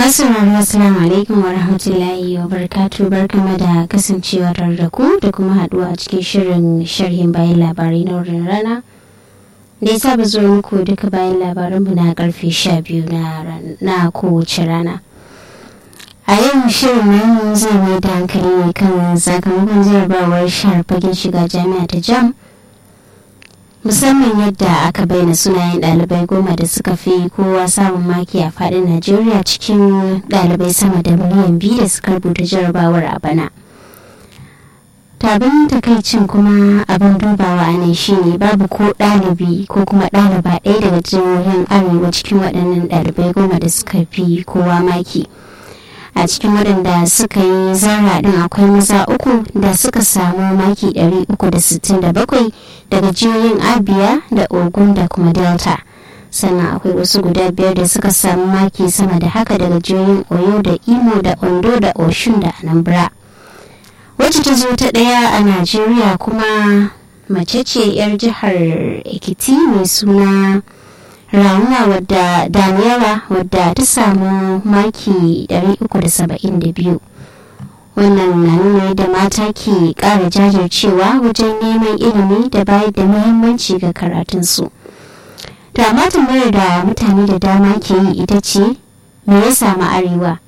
masu rarra assalamu alaikum wa rahmatullahi wa barakatu barkama da kasancewa tare da ku da kuma haduwa a cikin shirin sharhin bayan labarai na wurin rana da ya saba zuwa muku duka bayan labaranmu na karfe sha biyu na kowace rana a yau shirin namu zai mai da hankali ne kan sakamakon jarabawar shahar fagen shiga jami'a ta jam musamman yadda aka bayyana sunayen ɗalibai goma da suka fi kowa samun maki a faɗin najeriya cikin ɗalibai sama da miliyan biyu da suka rubuta jarabawar a bana tabin takaicin kuma abin dubawa a nan shine babu ko ɗalibi ko kuma ɗaliba ɗaya daga jihohin arewa cikin waɗannan ɗalibai goma da suka fi kowa maki a cikin waɗanda suka yi zara ɗin akwai maza uku da suka samu maki 367 daga jihohin abia da ogun da kuma delta sannan akwai wasu guda biyar da suka samu maki sama da haka daga jihohin oyo da imo da ondo da oshun da anambra wacce ta zo ta ɗaya a najeriya kuma mace ce 'yar jihar ekiti mai suna ramuwa wadda daniela wadda ta samu maki 372 wannan na nuna da mata ke kara jajircewa wajen neman ilimi da bayar da muhimmanci ga karatunsu da amma tambayar da mutane da dama ke yi ita ce me ya samu arewa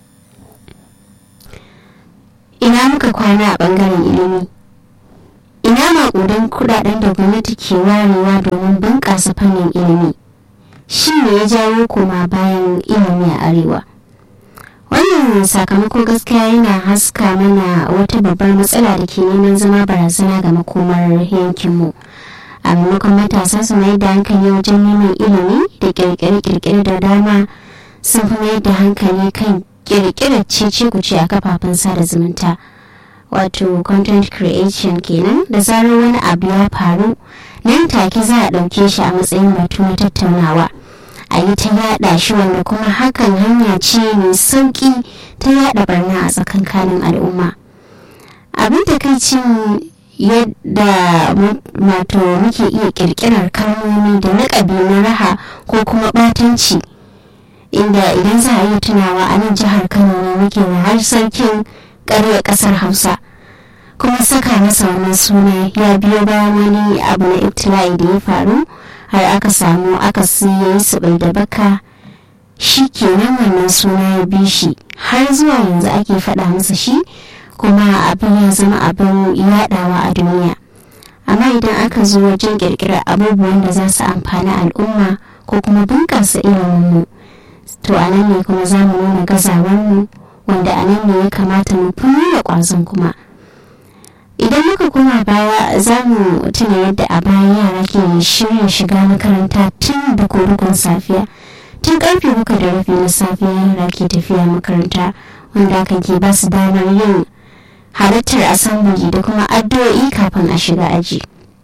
ina muka kwana a bangaren ilimi ina maƙudan kudaden da gwamnati ke warewa domin bunƙasa fannin ilimi shi ne ya jawo koma bayan ilimi a arewa wannan sakamako gaskiya yana haska mana wata babbar matsala da ke neman zama barazana ga makomar yankinmu a maimakon matasa su mai da hankali wajen neman ilimi da kirkire-kirkire da dama sun fi mai da hankali kan kirkirar cece kuce a kafafen sada zumunta wato content creation kenan da zarar wani abu ya faru nan take za a ɗauke shi a matsayin batu na tattaunawa a yi ta yada shi wanda kuma hakan hanya ce mai sauki ta yada barna a tsakankanin al'umma abin takaicin yadda mato muke iya kirkirar kalmomi da laƙabi na raha ko kuma ɓatanci inda idan za a iya tunawa a nan jihar kano ne muke da har sarkin ƙarya ƙasar hausa kuma saka masa wannan suna ya biyo bayan wani abu na ibtila'i da ya faru har aka samu aka siya su da baka shi kenan wannan suna ya bi shi har zuwa yanzu ake faɗa masa shi kuma abin ya zama abin yaɗawa a duniya amma idan aka zo wajen ƙirƙirar abubuwan da za su amfani al'umma ko kuma bunƙasa iliminmu to a nan ne kuma za mu nuna gazawarmu wanda a nan ne ya kamata mu fi nuna ƙwazon kuma idan muka koma baya za mu tuna yadda a baya yara ke shirya shiga makaranta tun da korukun safiya tun karfe muka da rafi na safiya yara ke tafiya makaranta wanda hakan ke ba su damar yin halittar asambili da kuma addu'o'i kafin a shiga aji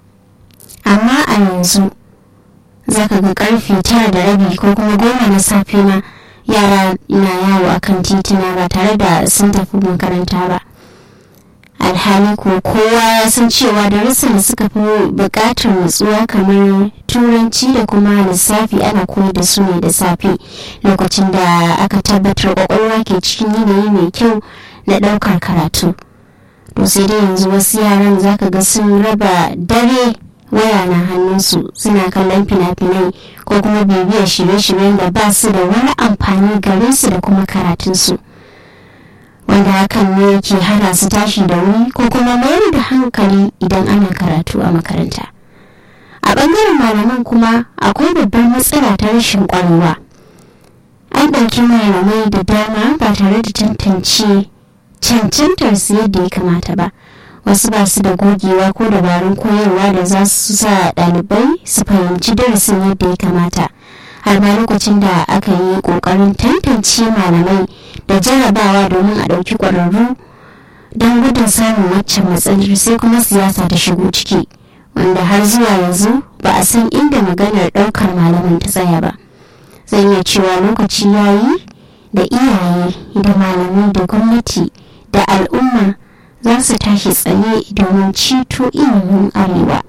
amma a yanzu za ka ga karfe tara da rabi ko kuma goma na safe ma yara na yawo akan titina ba tare da sun tafi makaranta ba alhali ko kowa ya san cewa darussan da suka fi buƙatar nutsuwa kamar turanci da kuma lissafi ana koyar da su ne da safe lokacin da aka tabbatar kwakwalwa ke cikin yanayi mai kyau na ɗaukar karatu to sai dai yanzu wasu yaran zaka ga sun raba dare waya na hannunsu suna kallon fina-finai ko kuma bibiyar shirye-shiryen da ba su da wani amfani gare su da kuma karatunsu. wanda hakan ne ke hana su tashi da wuri ko kuma mayar da hankali idan ana karatu a makaranta a bangaren malaman kuma akwai babbar matsala ta rashin kwarewa an ɗauki malamai da dama ba tare da tantance cancantar su yadda ya kamata ba wasu ba su da gogewa ko dabarun koyarwa da za su sa ɗalibai su fahimci darasin yadda ya kamata har ma lokacin da aka yi ƙoƙarin tantance malamai da jarabawa domin a ɗauki ƙwararru don gudun samun waccan matsalar sai kuma siyasa ta shigo ciki wanda har zuwa yanzu ba a san inda maganar ɗaukar malamin ta tsaya ba zan iya cewa lokaci ya yi da iyaye da malamai da gwamnati da al'umma za su tashi tsaye domin ceto ilimin arewa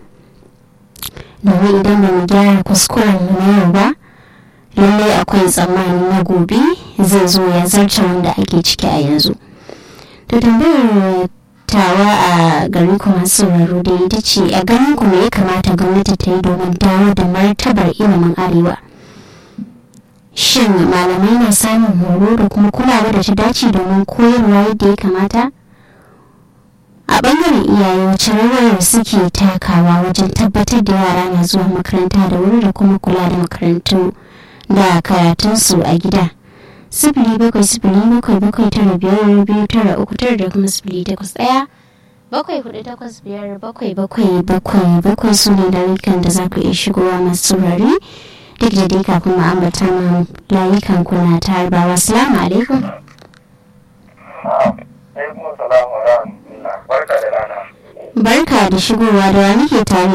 domin idan ba mu gyara kuskuren mu na yau ba lallai akwai tsammani na gobe zai zo ya zarce wanda ake ciki a yanzu to tambayar tawa a garin kuma sauraro da ita ce a ganin kuma ya kamata gwamnati ta yi domin dawo da martabar ilimin arewa shin malamai na samun horo da kuma kulawa da ta dace domin koyarwa yadda ya kamata a bangaren iyaye wacce rawar suke takawa wajen tabbatar da yara na zuwa makaranta da wuri da kuma kula da makarantu da karatunsu a gida sifili bakwai sifili bakwai bakwai tara biyar biyu tara uku tara da kuma sifili takwas ɗaya bakwai hudu takwas biyar bakwai bakwai bakwai bakwai su ne layukan da za ku iya shigowa masu saurari duk da dai kafin mu ambata ma layukan kuna ta harbawa salamu alaikum barka da rana barka da shigowa da wani ke tare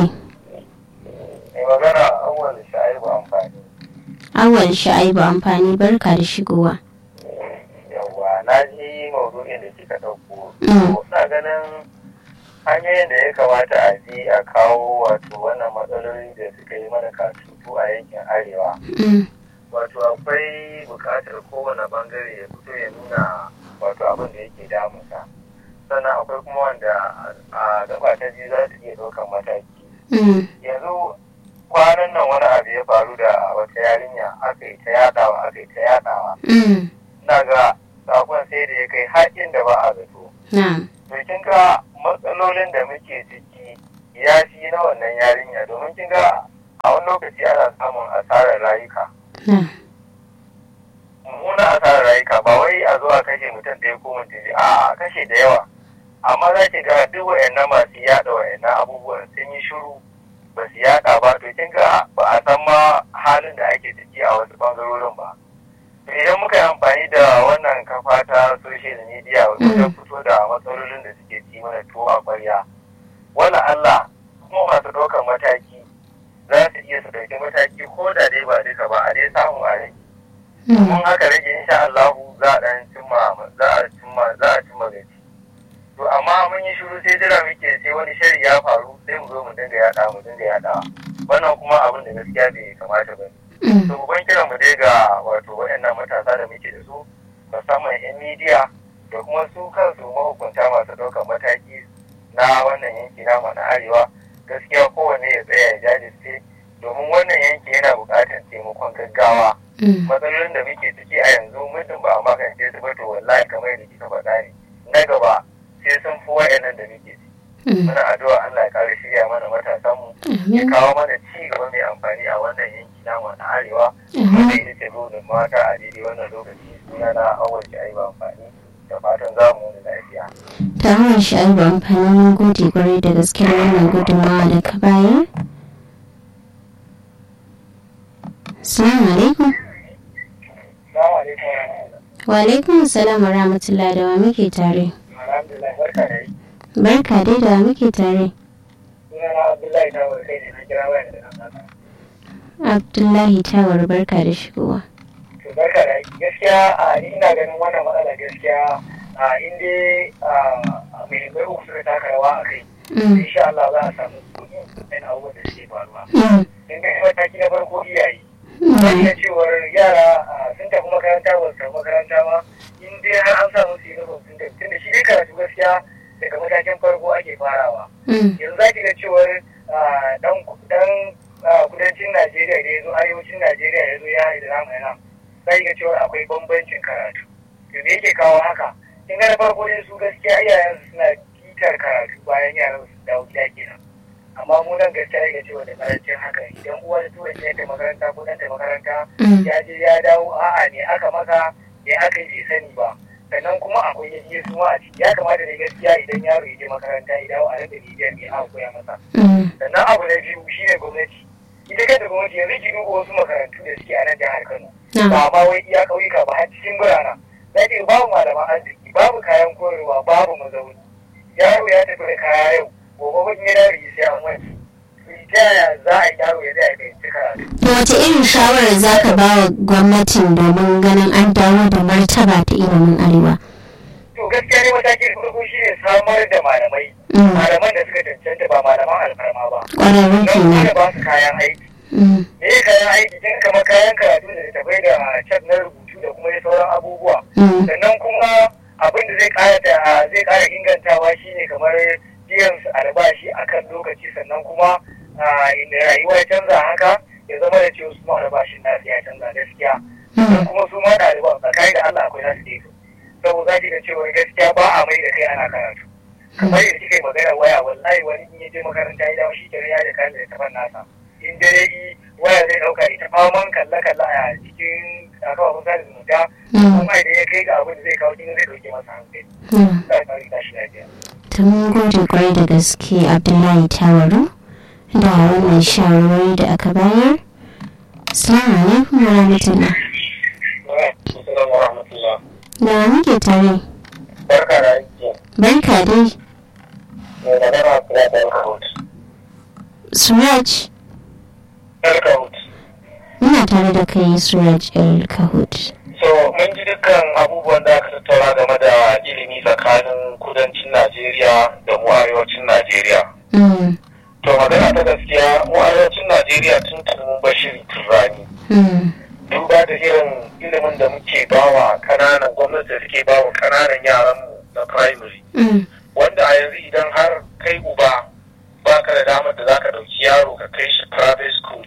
mai magana awwal sha'ibu amfani awal sha'ibu amfani barka da shigowa yawwa na ji maudu'in da kika ɗauko Mm. na ganin hanyoyin da ya kamata a bi a kawo wato wannan matsaloli da suka yi mana kasutu a yankin arewa Mm, wato akwai buƙatar kowane bangare ya fito ya nuna wato abin da yake damunsa sannan akwai kuma wanda a gaba ta biyu za su iya ɗaukar mataki mm, yanzu kwanan nan wani abu ya faru da wata yarinya aka yi ta yadawa aka yi ta yadawa mm, ina ga sakon sai da ya kai har inda ba a zato na to kin ga matsalolin da muke ciki ya fi na wannan yarinya domin kin ga a wani lokaci ana samun asarar rayuka na mummuna asarar rayuka ba wai a zo a kashe mutum ɗaya ko mutum biyu a kashe da yawa amma za ki ga duk wayannan masu yada wayannan abubuwan sun yi shiru ba su yada ba to kin ga ba a san ma halin da ake ciki a wasu bangarorin ba to idan muka yi amfani da wannan kafa ta social media wajen fito da matsalolin da suke ci mana tuwo a kwarya wala Allah kuma masu ɗaukar mataki za su iya su ɗauki mataki ko da dai ba duka ba a dai samu a rage mun haka rage insha Allah za a dan cimma za a cimma za a cimma gaci to amma mun yi shiru sai jira muke sai wani shari ya faru sai mu zo mu dinga yada mu dinga yada wannan kuma abin da gaskiya bai kamata ba to ban kira mu dai ga wato waɗannan matasa da muke da su musamman yan midiya da kuma su kansu mahukunta masu ɗaukar mataki na wannan yanki namu na arewa gaskiya kowanne ya tsaya ya jajirce domin wannan yanki yana buƙatar taimakon gaggawa matsalolin da muke ciki a yanzu muddin ba a magance su ba to wallahi kamar yadda kika faɗa ne na gaba sai sun fi wayannan da muke ciki muna addu'a Allah ya kare shirya mana matasan mu ya kawo mana ci gaba mai amfani a wannan yanki namu na arewa wanda ita ce burin mata a daidai wannan lokaci suna na awon shi ba amfani da fatan za mu wani lafiya. ta hanyar sha'abu amfani mun gode kwarai da gaske da wannan gudunmawa da ka bayar Assalamu alaikum. Wa alaikum salam wa rahmatullahi da wa muke tare. Barka dai da wa muke tare. Abdullahi Tawar barka da shigowa. Barka da gaskiya a ina ganin wannan matsala gaskiya a inda mai bai uku suka taka rawa a kai. Insha Allah za a samu kuɗi ɗan abubuwan da suke faruwa. In ga mataki na farko iyaye. Wanda cewar yara sun tafi makaranta ba su tafi makaranta ba in dai har an samu su yi sun tafi tunda shi dai karatu gaskiya daga matakin farko ake farawa. Yanzu za ki ga cewar dan kudancin Najeriya da ya zo arewacin Najeriya ya zo ya haɗu da namu yana za ki ga cewar akwai bambancin karatu. To me yake kawo haka? Kin ga na farko dai su gaskiya iyayen suna titar karatu bayan yaran su dawo gida kenan. amma mu nan gaskiya ya cewa da karancin haka idan uwa ta tura ta makaranta ko ɗanta makaranta ya je ya dawo a'a ne aka maka ne aka yi sani ba sannan kuma akwai yaji su ma a ciki ya kamata da gaskiya idan yaro ya je makaranta ya dawo a rinda bibiyar me aka koya masa sannan abu na biyu shine gwamnati ita kanta gwamnati yanzu ki duba wasu makarantu da suke a nan jihar Kano ba ma wai iya ƙauyuka ba har cikin birane za ki babu malaman arziki babu kayan koyarwa babu mazauni yaro ya tafi da kaya yau gobe wani ya dawo sai an wani ta yaya za a yi yaro ya zai fahimci karatu. To wace irin shawarar za ka ba wa gwamnatin domin ganin an dawo da martaba ta ilimin arewa? To gaskiya ne matakin farko shi ne samar da malamai. Malaman da suka cancanta ba malaman alfarma ba. Ƙwararrun kenan. Don ba su kayan aiki. Me ya kayan aiki kin kamar kayan karatu da tafai da chat na rubutu makarantu da kuma sauran abubuwa Mm. sannan kuma abin da zai kara da zai kara ingantawa shine kamar biyan su albashi akan lokaci sannan kuma ah, inda rayuwa ya canza haka ya zama da cewa su ma albashin nasu ya canza gaskiya sannan Mm. kuma su ma ɗaliban tsakanin da Allah akwai nasu daidai saboda za ki ga cewa gaskiya ba a mai da kai ana karatu kamar yadda kika yi magana waya wallahi wani in ya je makaranta ya dawo shi kenan ya da kayan da tafan nasa in dare yi waya zai dauka ita faman kalla kalla a cikin kafafen sada zumunta Mm. kuma idan ya kai ga abin da zai kawo kin zai dauke masa hankali Mm. Allah ya kare tashi lafiya ta mun gode kwarai da gaske abdullahi tawaru da wannan shawarwari da aka bayar salamu alaikum wa rahmatullah Assalamu warahmatullah da wa muke tare barka da aiki barka dai mai magana kula da alkahut suraj alkahut muna tare da kai suraj el kahut so mun ji dukkan abubuwan da aka tattauna game da ilimi tsakanin kudancin najeriya da mu arewacin najeriya Mm. to magana ta gaskiya mu arewacin najeriya tun tun mun bashiri turani Mm. duba da irin ilimin da muke bawa kananan gwamnati da suke bawa kananan yaranmu na primary Mm. wanda a yanzu idan har kai uba baka da damar da zaka dauki yaro ka kai shi private school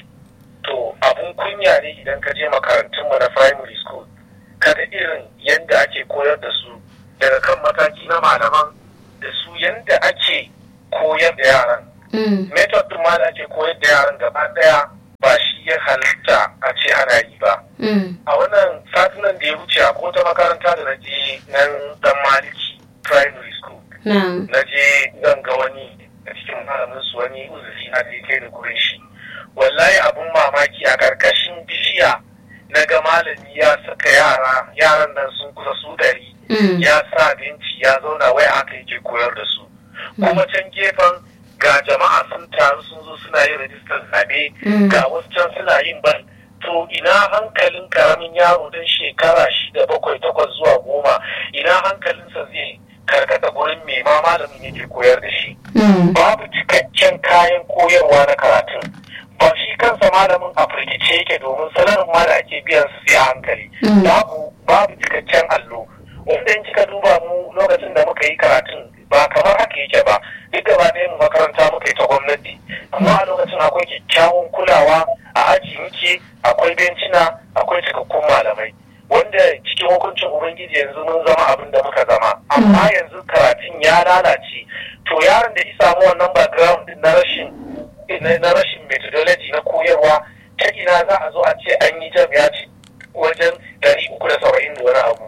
to abun kunya ne idan ka je makarantunmu na primary school kaga irin yadda ake koyar da su daga kan mataki na malaman da su yadda ake koyar da yaran Mm. method din ma da ake koyar da yaran gaba daya ba shi ya halitta a ce ana yi ba Mm. a wannan satinan da ya wuce a wata makaranta da na je nan dan maliki primary school Na'am. na je zan ga wani a cikin malamin su wani uzuri na da ya kai da gurin shi wallahi abun mamaki a karkashin bishiya na ga malami ya saka yara yaran nan sun kusa su ɗari Mm. ya sa benci ya zauna wai aka yake koyar da su kuma can gefen ga jama'a sun taru sun zo suna yin rajistar zaɓe Mm. ga wasu can suna yin ban to ina hankalin karamin yaro don shekara shida bakwai takwas zuwa goma ina hankalinsa zai karkata gurin mai ma malamin yake koyar da shi Mm. babu cikakken kayan koyarwa na karatun ba shi kansa malamin a firgice yake domin salarin ma da ake biyan su sai a hankali Mm. babu babu cikakken allo wanda in kika duba mu lokacin da muka yi karatun ba kamar haka yake ba duk gaba ɗaya mu makaranta muka yi ta gwamnati amma a lokacin akwai kyakkyawan kulawa a aji muke akwai bencina akwai cikakkun malamai wanda cikin hukuncin ubangiji yanzu mun zama abin da muka zama amma yanzu karatun ya lalace to yaron da ya samu wannan background din na rashin na na rashin methodology na koyarwa ta ina za a zo a ce an yi jam ya ci wajen ɗari uku da saba'in da wani abu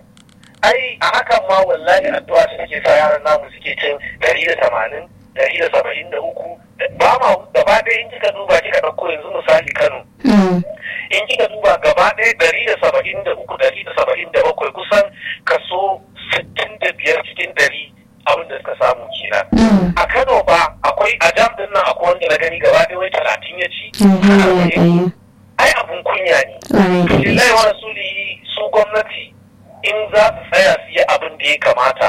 ai a hakan ma wallahi addu'a ta take sa yaran namu suke cin ɗari da tamanin ɗari da saba'in da uku ba ma gaba ɗaya in kika duba kika ɗauko yanzu misali kano Mm. in kika duba gaba ɗaya ɗari da saba'in da uku ɗari da saba'in da bakwai kusan kaso sittin da biyar cikin ɗari abin da suka samu kenan Mm. a kano ba akwai a jam ɗin nan akwai wanda na gani gaba ɗaya wai talatin ya ci Alhamdulillah. ai abun kunya ne Ƙwarai da lillahi gaske. wa rasulihi su gwamnati in za su tsaya su yi abin da ya kamata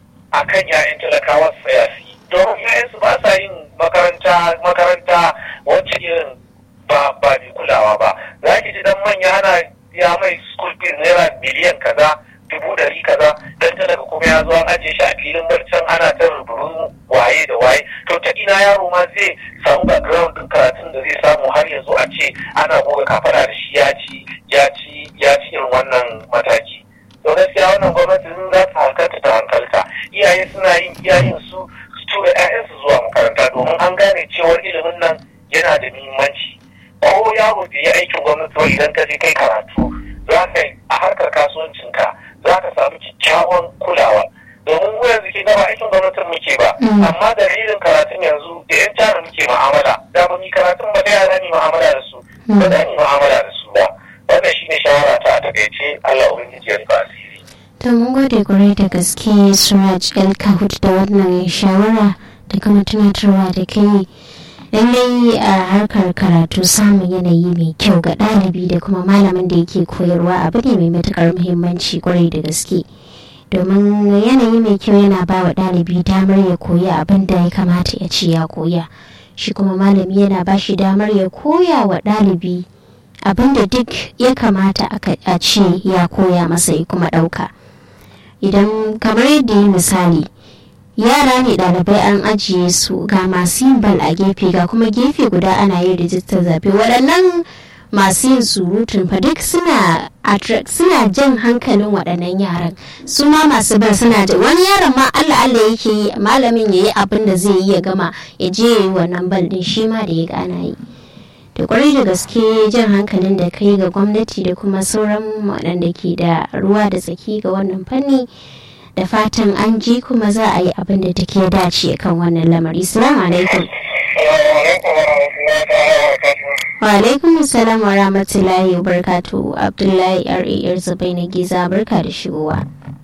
a kan 'ya'yan talakawa su tsaya su yi don 'ya'yansu ba sa yin makaranta makaranta wacce irin ba ba mai kulawa ba za ki ji dan manya ana ya mai school fees naira miliyan kaza dubu ɗari kaza dan talaka kuma ya zo an ajiye shi a filin barcan ana ta ruburun waye da waye to ta ina yaro ma zai samu background din karatun da zai samu har ya zo a ce ana goga kafara da shi ya ci ya ci ya ci irin wannan mataki to gaskiya wannan gwamnati in za ta hankalta ta hankalta iyaye suna yin iyayen su su tura 'ya'yansu zuwa makaranta domin an gane cewar ilimin nan yana da muhimmanci ko yaro bai yi aikin gwamnati ba idan ka je kai karatu za ka yi a harkar kasuwancinka za ka samu kyakkyawan kulawa domin mu yanzu ke gaba aikin gwamnatin muke ba Mm. amma dalilin karatun yanzu da yan jana muke ma'amala da ba mu yi karatun ba ta yara ni ma'amala da su ba za ni ma'amala da su ba wannan shine shawara ta a takaice Allah ubangiji ya rufa asiri To mun gode kwarai da gaske Suraj El Kahut da wannan shawara da kuma tunatarwa da kai lallai a harkar karatu samun yanayi mai kyau ga ɗalibi da kuma malamin da yake koyarwa abu ne mai matuƙar muhimmanci kwarai da gaske domin yanayi mai kyau yana ba wa ɗalibi damar ya koyi abin da ya kamata ya ce ya koya shi kuma malami yana ba shi damar ya koya wa ɗalibi abinda duk ya kamata a ce ya koya masa ya kuma ɗauka idan kamar yadda yi misali yara ne ɗalibai an ajiye su ga masu yin bal a gefe ga kuma gefe guda ana yin rijistar zaɓe waɗannan masu yin surutun fa duk suna suna jan hankalin waɗannan yaran su ma masu bal suna da wani yaron ma Allah Allah yake yi malamin ya yi abin da zai yi ya gama ya je ya yi wannan bal din shi ma da ya gana yi da kwarai da gaske jan hankalin da kai ga gwamnati da kuma sauran waɗanda ke da ruwa da tsaki ga wannan fanni da fatan an ji kuma za a yi abin da take dace kan wannan lamari salamu alaikum wa alaikum salam wa rahmatullahi wa barakatu abdullahi rar zubai na giza barka da shigowa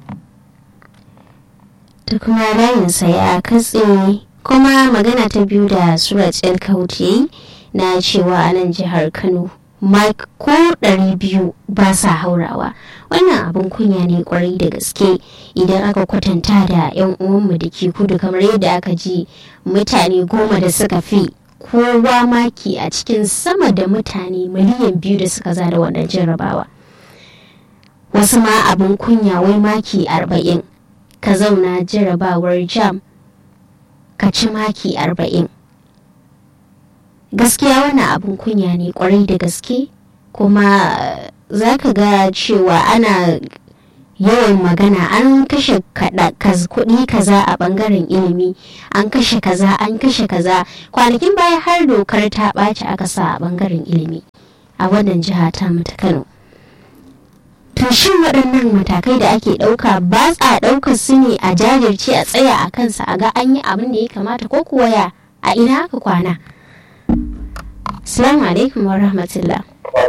ta kuma layinsa ya katse kuma magana ta biyu da surat el kauti na cewa a nan jihar kano ko ɗari biyu ba sa haurawa wannan abin kunya ne kwarai da gaske idan aka kwatanta da 'yan uwanmu da ke kudu kamar yadda aka ji mutane goma da suka fi kowa maki a cikin sama da mutane miliyan biyu da suka zada wannan jarrabawa wasu ma abin kunya wai maki arba'in ka zauna jarrabawar jam ka ci maki arba'in gaskiya wannan abin kunya ne kwarai da gaske kuma za ka ga cewa ana yawan magana an kashe kuɗi kaza a ɓangaren ilimi an kashe kaza an kashe kaza kwanakin baya har dokar ta ɓaci aka sa a ɓangaren ilimi a wannan jiha ta ta kano to shin waɗannan matakai da ake ɗauka ba a ɗaukar su ne a jajirce a tsaya a kansa a ga an yi abin da ya kamata ko kuwa ya a ina aka kwana Assalamu alaikum wa rahmatullah.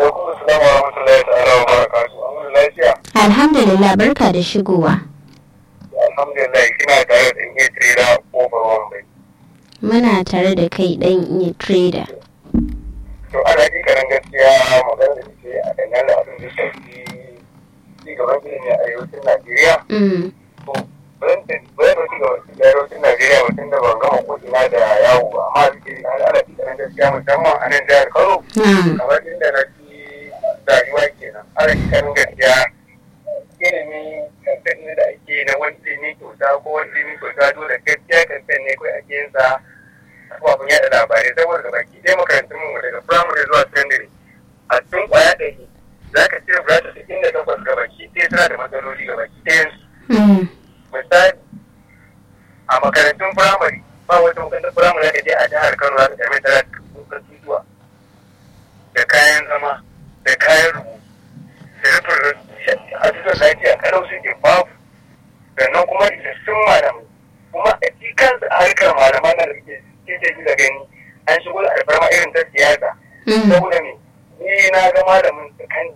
Alhamdulillah barka da shigowa. Alhamdulillah kina tare da iya trader kofar wambai. Muna tare da kai dan iya trader. To ana ji karan gaskiya magana da ce a dangane da abin da shafi ci gaban ilimi a arewacin Najeriya. To bayan da bayan da ci gaban arewacin Najeriya mutum da ban gama ko ina da yawo ba amma suke na ana ji karan gaskiya musamman a nan jihar Kano. Kamar inda na ci rayuwa kenan. Ana ji karan gaskiya ilimi kankan da ake na wanda ne kyauta ko wanda ne kyauta dole gaskiya kankan ne kawai ake yin sa kafin yada labarai saboda ga baki ɗaya makarantun mu daga firamare zuwa sakandare a cikin kwaya ɗari za ka cire burata cikin da takwas ga baki ɗaya suna da matsaloli ga baki ɗayan su. Misali a makarantun firamare ba wata makarantar firamare da je a jihar Kano za ka same ta da zuwa da kayan zama da kayan rubutu da rufin a cikin lafiya kalau suke babu sannan kuma isassun malamai kuma a ci kansu harkar malaman nan da muke kike ji da gani an shigo da alfarma irin ta siyasa saboda me ni na ga malamin tsakani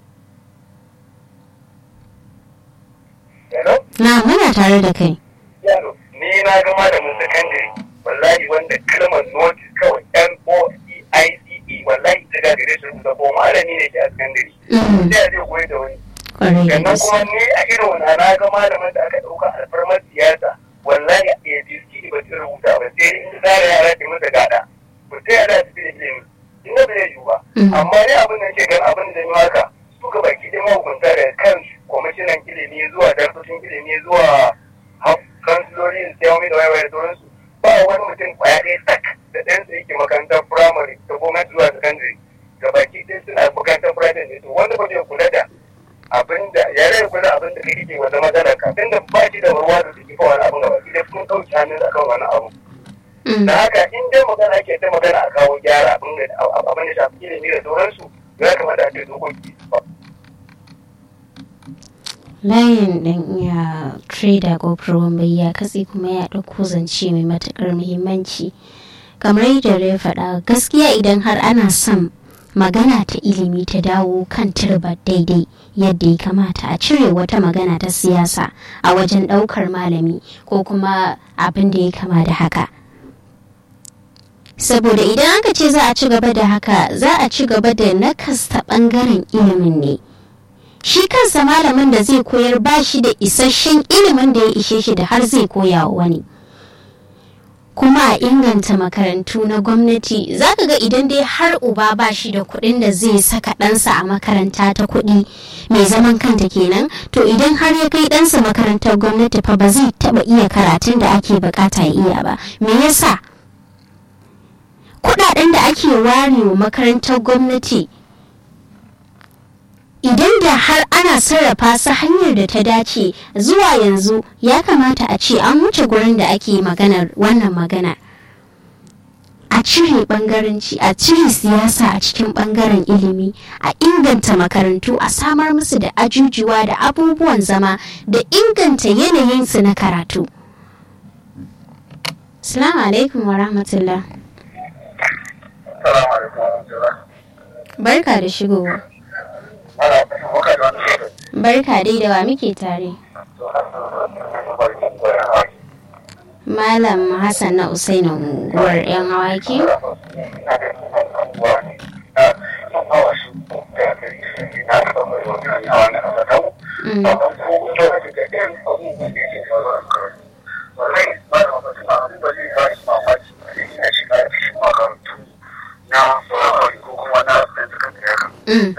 Hello? Na muna tare da kai. Yaro, ni na ga malamin sakandare wallahi wanda kalmar notice kawai N-O-E-I-C-E wallahi ta gagare su da ko malami ne ke a sakandare. Sai a zai koyi da wani. sannan kuma ni a irin wani na ga malamin da aka ɗauka alfarmar siyasa wallahi a abc ba ta rubuta ba sai in tsara yara ta masa gada ba sai yara su fi da ilimi in da bai yiwu ba amma ne abin da ke gan abin da yi haka su ga baki da mahukunta da kansu kwamishinan ilimi zuwa darkokin ilimi zuwa kansiloli da sai da wayewaye da sauransu ba wani mutum kwaya ɗaya sak da ɗansa yake makarantar firamare ta gwamnati zuwa sakandare ga baki ɗaya suna makarantar firamare ne to wanda ba zai kula da abin da ya rai kula abin da kake wanda matsalar ka tunda ba shi da ruwa da suke fa wani abin gaba idan kun ɗauki hannun akan wani abu da haka in dai magana ake ta magana a kawo gyara abin da abin da shafi ilimi da sauransu ya kamata a ce dokoki layin ɗan iya trader gopro bai ya katse kuma ya ɗauko zance mai matuƙar muhimmanci kamar yadda ya faɗa gaskiya idan har ana son magana ta ilimi ta dawo kan turba daidai yadda ya kamata a cire wata magana ta siyasa a wajen ɗaukar malami ko kuma abin da ya kama da haka saboda idan aka ce za a ci gaba da haka za a ci gaba da nakasta ɓangaren ilimin ne shi kansa malamin da zai koyar ba shi da isasshen ilimin da ya ishe shi da har zai koya wa wani kuma a inganta makarantu na gwamnati zaka ga idan dai har uba ba shi da kuɗin da zai saka ɗansa a makaranta ta kuɗi mai zaman kanta kenan to idan har ya kai ɗansa makarantar gwamnati fa ba zai taɓa iya karatun da ake bukata ya iya ba me yasa kuɗaɗen da ake warewa makarantar gwamnati idan da har ana sarrafa su hanyar da ta dace zuwa yanzu ya kamata a ce an wuce gurin da ake maganar wannan magana a cire bangaranci a cire siyasa a cikin bangaren ilimi a inganta makarantu a samar musu da ajujuwa da abubuwan zama da inganta yanayinsu na karatu salamu alaikum wa rahmatullah barka da shigowa Barka dai da wa muke tare. Malam Hassan na Usainu unguwar 'yan hawaki? Mm.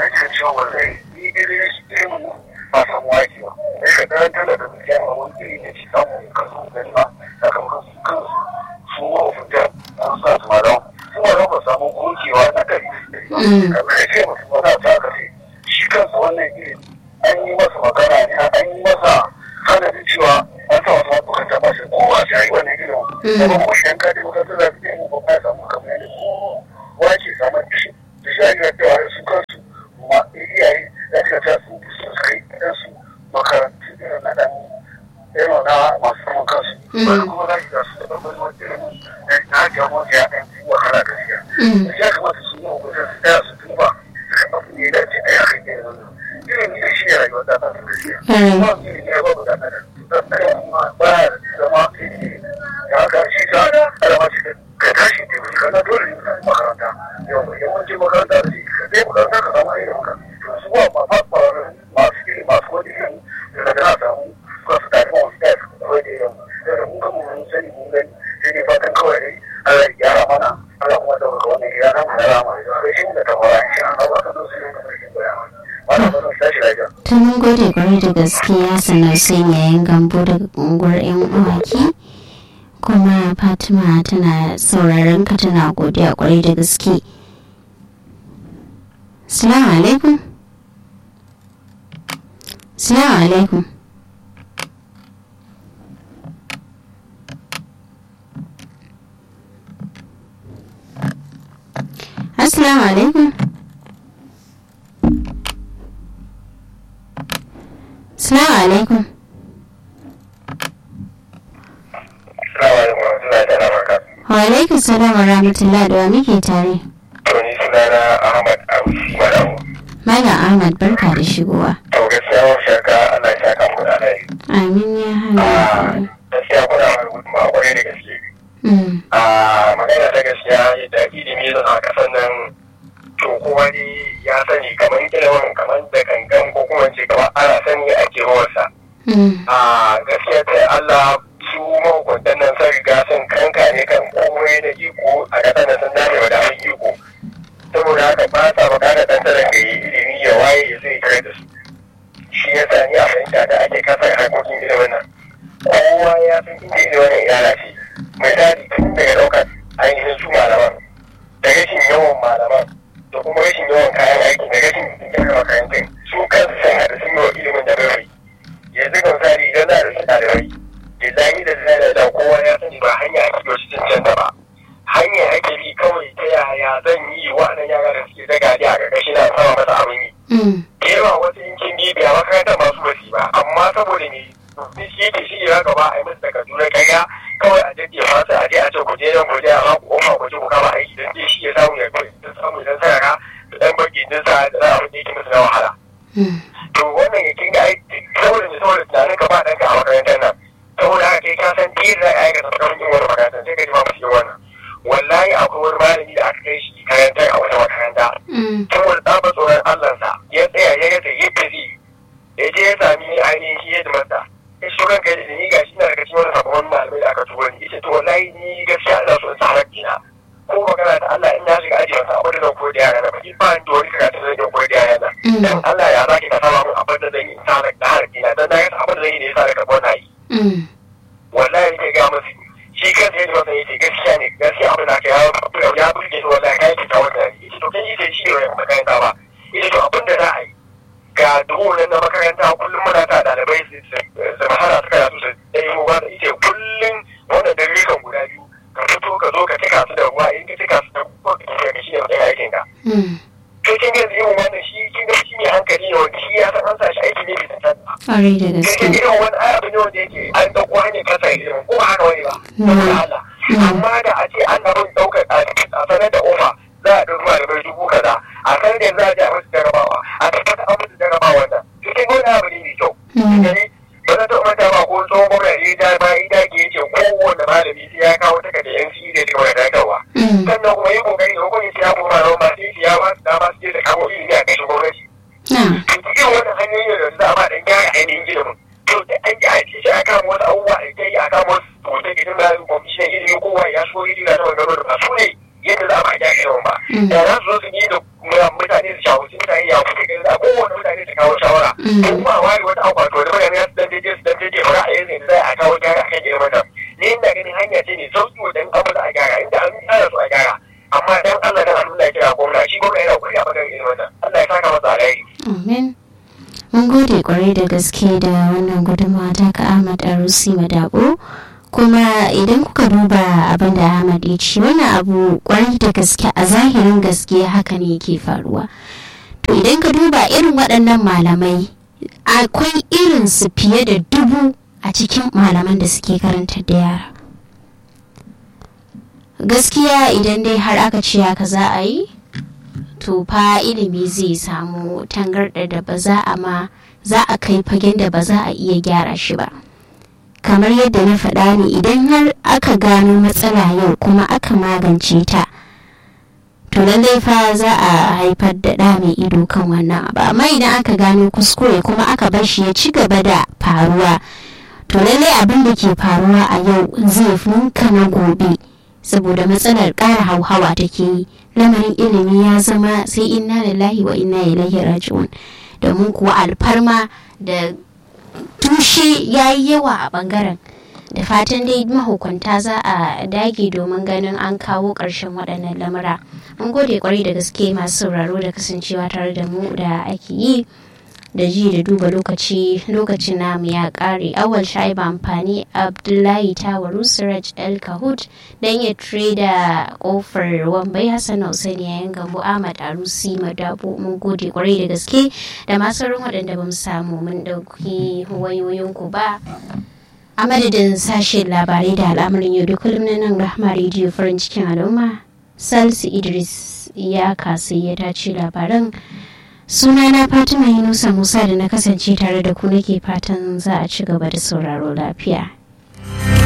shi kansa wannan iri an yi masa magana ne an yi masa sanadin cewa an sa wasu mabukan ba shi kowa sai yi wannan ilimin kuma ko shi yanka da makarantar da zai mu ba ya samu kamar yadda kowa ke samun shi da shi ake cewa su kansu ma iyaye da suka ta su su kai su makarantu irin na dan irin na masu samun kansu wani kuma za ki ga su da babban wani ilimin na hajjiyar wanda ya ɗan wahala gaskiya ya kamata su yi wa mutum su tsaya su duba abu ne da ce a yakan irin wannan irin ne shi ne rayuwar da ta gaskiya ba su ne ya babu da ɗan ba ya zama ya haka shi ta alama ce ka tashi ne ka na dole ne ka makaranta yau yawancin makaranta da shi ka zai makaranta ka samu irin ka to su ba ma fa masu iri masu wani irin da daga na samu ka su tare masu ɗaya su kawai da irin da mun ga mun sani mun gani sai ne fatan kawai dai Allah ya gyara mana Allah kuma da wannan ya na mu da rama da shi da ta fara shi an ba ka so su ne kamar shi koya mana wannan ba tashi lafiya ta mun gode kwarai da gaskiya sannan sai yayin gambo daga unguwar yan uwaki kuma fatima tana sauraron ka tana godiya kwarai da gaske salamu alaikum salamu alaikum assalamu alaikum Salamu alaikum. Wa alaikum salam wa rahmatullah da wa muke tare. To ni sunana Ahmad Awisi Madamu. Malam Ahmad barka da shigowa. To gaskiya wa shaka Allah ya saka mu da alheri. Amin ya hana. Gaskiya kuna wani gudunmawa kwarai da gaske. Mm. A magana ta gaskiya yadda ilimi zan a kasan nan to kowa ne ya sani kamar ilimin kamar da gangan ko kuma ce kamar ana sani a kewarsa. Mm. A gaskiya ta Allah su mahukuntan nan sun riga sun kanka ne kan komai da iko a ƙasar da sun dace wa damin iko. Saboda haka ba sa bukatar ɗan tsaron da yi ilimi ya waye ya zai kare da su. Shi ya sa ni a fahimta da ake kasar harkokin ilimin nan. Kowa ya san inda ilimin nan ya lalace. Misali tun daga ɗaukar ainihin su malaman da rashin yawan malaman da kuma rashin yawan kayan aiki da rashin gyara makarantun su kansu sun haɗa sun yi wa ilimin da bai yanzu ga misali idan za a rasa ɗalibai da zai da zai da kowa ya sani ba hanya ake yi wasu cancanta ba hanya ake bi kawai ta yaya zan yi wa'annan yara da suke zaga a ƙarƙashin na sama masa abin yi Mm. da yawa wasu yankin bibiya makarantar masu basi ba amma saboda ne ni shi yake shi ya gaba a yi musu takardu na karya kawai a jaddi ya fasa a je a ce ku je nan ku je a ba ku kofa ku je ku kama aiki don je shi ya samu ya ya samu idan sarara da dan bagi din sa da za a wani yake musu na wahala Mm. to wannan ya kinga aiki saboda ne saboda tunanin ka ba ɗanka a makarantar nan saboda haka kai ka san ta yadda za a aikata sakamakon yin wani makarantar sai ka ji ma musu yin wannan wallahi akwai wani malami da aka kai shi karantar a wata makaranta Mm. saboda tsaba tsoron Allahnsa ya tsaya ya yadda yadda zai ya je ya sami ainihin shi yadda masa ya shi ranka da ni ga shi na daga cikin wani sabon malamai da aka turo ni ita to wallahi ni gaskiya ina so in sa hakina ko magana da Allah in na shiga aji wasa abin da zan koyi da yara na baki ba ni da wani karatu da zan koyi da yara na dan Allah ya zaki ka saba mun abin da zan yi sa da hakina dan na ga abin da zan yi ne yasa da karɓar na yi wallahi ke ga musu shi kansa yadda masa yake gaskiya ne gaskiya abin da aka ya ya burge ni wallahi kai ki ta wannan ita to kan ita shi ne makaranta ba ita to abin da za a yi ga duhu na makaranta kullum muna ta dalibai su su hana su karatu su dai mu ba ita kullum wannan dalilan guda biyu ka fito ka zo ka cika su da ruwa in ka cika su da ruwa ka tafi ka shi ne matsayin aikin ka to kin ga irin wannan shi kin ga shi ne hankali ne wanda shi ya san an sa shi aiki ne bai san Ƙwarai da gaske. irin wani abu ne wanda yake an ɗauko hanyar kasa ilimin ko haka wani ba saboda Allah amma da a ce an na bin ɗaukar a sanar da ofa za a ɗauki malamai dubu kaza a sanar da za a je a musu jarabawa a tabbatar an musu jarabawa nan cikin wani abu ne mai kyau gani ba zan taɓa manta ba ko tsohon gwamnati ya ja ba ida ke yace kowane malami sai ya kawo takardar yan da ya wani dadarwa sannan kuma yi kokari da hukunci ya kuma malaman ba sai ya ba su dama su je da kawo ilimi a kashin gwamnati cikin wannan hanyoyin da za a ba dan gyara ainihin ilimin to da an ji an ce a kama wasu abubuwa da ta yi a kama wasu hoton gidan da kwamishinan ilimi kowa ya shigo ilimi na taɓa gano da ba su ne yadda za a ba gyara ilimin ba da za su zo su yi da mutane su shawo su mutane ya kuka gani da kowane mutane su kawo shawara kuma ware wata akwato da mutane su dan daidai su dan daidai ba ra'ayin ne da za a kawo gyara akan ilimin nan ni ina ganin hanya ce ne sauki wajen abu da a gyara inda an tsara su a gyara amma dan Allah dan Allah ya kira gwamna shi gwamna yana kuri a bangaren ilimin nan Allah ya saka masa alheri Amin. Mun gode kwarai da gaske da wannan gudunmawa ta ka Ahmad Arusi Madabo. Kuma idan kuka duba abin da Ahmad ya ce wannan abu kwarai da gaske a zahirin gaske haka ne yake faruwa. To idan ka duba irin waɗannan malamai akwai irin su fiye da dubu a cikin malaman da suke karantar da yara. Gaskiya idan dai har aka ce haka za a yi, to fa ilimi zai samu tangarɗa da ba za a ma za a kai fagen da ba za a iya gyara shi ba kamar yadda na faɗa ne idan har aka gano matsala yau kuma aka magance ta to lallai fa za a haifar da ɗa mai ido kan wannan abu amma idan aka gano kuskure kuma aka bar shi ya ci gaba da faruwa to lallai abin da ke faruwa a yau zai funka na gobe saboda matsalar ƙara hauhawa take yi lamarin ilimi ya zama sai inna lillahi wa inna ilaihi raji'un domin kuwa alfarma da tushe ya yi yawa a bangaren da fatan dai mahukunta za a dage domin ganin an kawo ƙarshen waɗannan lamura mun gode kwarai da gaske masu sauraro da kasancewa tare da mu da ake yi da ji da duba lokaci lokacin namu ya kare awal shaiba amfani abdullahi tawaru siraj el kahut dan ya da kofar wambai hassan hussein yayin gambo ahmad arusi madabo mun gode kwarai da gaske da masu waɗanda ba mu samu mun ɗauki wayoyinku ba a madadin sashen labarai da al'amarin yau da kullum na nan rahma rediyo farin cikin al'umma salisu idris ya kasu ya tace labaran sunana fatima yunusa musa da na kasance tare da ku nake fatan za a ci gaba da sauraro lafiya